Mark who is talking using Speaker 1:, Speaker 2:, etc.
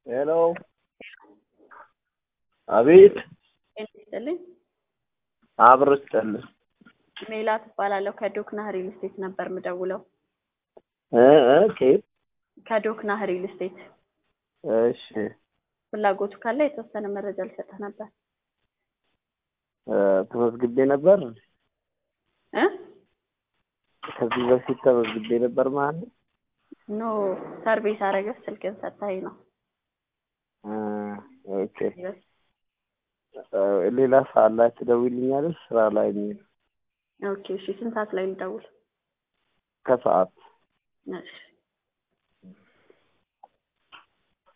Speaker 1: ሄሎ አቤት
Speaker 2: ጤና ይስጥልኝ።
Speaker 1: አብሮች ጠልስ
Speaker 2: ሜላት እባላለሁ ከዶክና ሪል ስቴት ነበር ምደውለው።
Speaker 1: እ እ ኬት
Speaker 2: ከዶክና ሪል ስቴት
Speaker 1: እሺ
Speaker 2: ፍላጎቱ ካለ የተወሰነ መረጃ ልሰጥህ ነበር
Speaker 1: እ ተመዝግቤ ነበር
Speaker 2: እ
Speaker 1: ከዚህ በፊት ተመዝግቤ ነበር ማለት ነው።
Speaker 2: ኖ ሰርቪስ አረገህ ስልክን ሰጥተኸኝ ነው።
Speaker 1: እ ኦኬ እ ሌላ ሰዓት ላይ ትደውይልኛለሽ? ስራ ላይ ነኝ።
Speaker 2: ኦኬ እሺ ስንት ሰዓት ላይ ልደውል?
Speaker 1: ከሰዓት
Speaker 2: እሺ